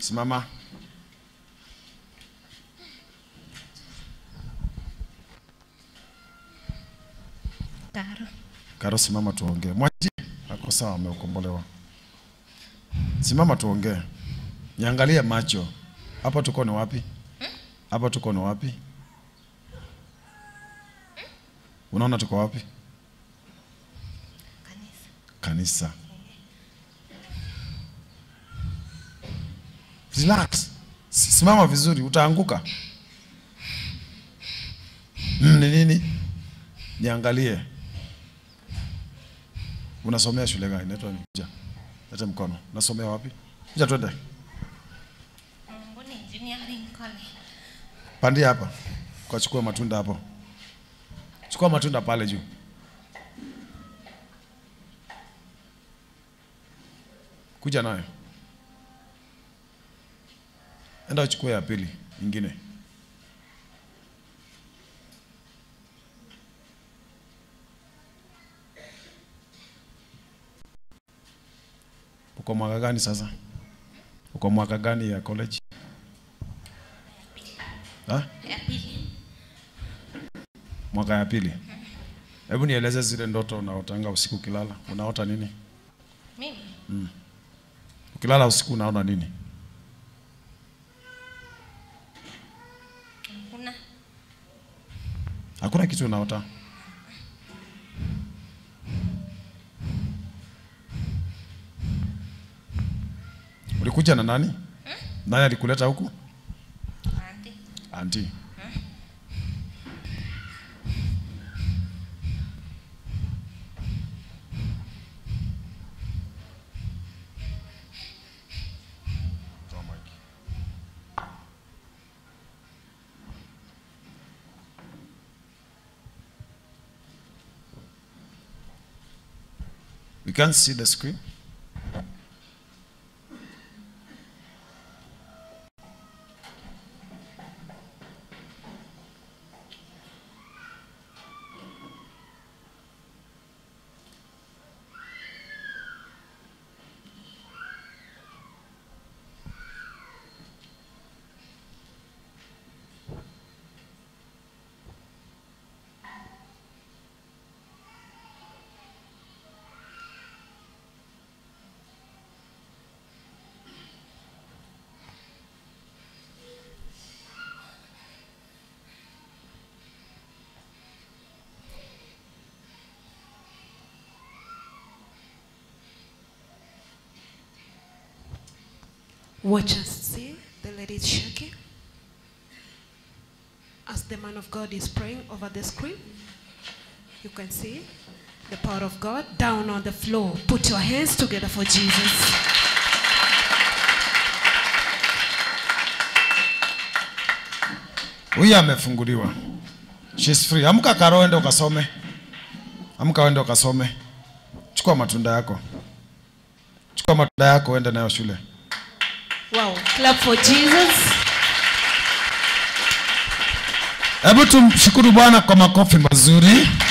Simama. Karo. Karo, simama tuongee. Mwaji ako sawa, ameukombolewa. Simama tuongee. Niangalie macho. Hapa tuko ni wapi? Hapa tuko ni wapi? Unaona tuko wapi? Kanisa. Kanisa. Relax. Si- Simama vizuri, utaanguka. Mm, ni nini? Niangalie. Unasomea shule gani? Inaitwa nini? Ja. Leta mkono. Unasomea wapi? Ja twende. Mbuni Engineering College. Pandia hapa. Kwa chukua matunda hapo. Chukua matunda pale juu. Kuja nayo. Enda uchukue ya pili nyingine. Uko mwaka gani sasa? Uko mwaka gani ya college? Ha? Ya pili. Mwaka ya pili. Hebu nieleze zile ndoto unaotanga usiku ukilala. Unaota nini? Mimi Ukilala usiku unaona nini? kuna Hakuna kitu unaota. Ulikuja na nani? Nani alikuleta huku? andi Anti. Toa mic. We can't see the screen. Watch us see the lady is shaking. As the man of God is praying over the screen, you can see the power of God down on the floor. Put your hands together for Jesus. Huyu amefunguliwa. She's free. Amka Karo, ende ukasome. Amka uende ukasome. Chukua matunda yako. Chukua matunda yako uende nayo shule. Wow. Clap for Jesus. Hebu tumshukuru Bwana kwa makofi mazuri.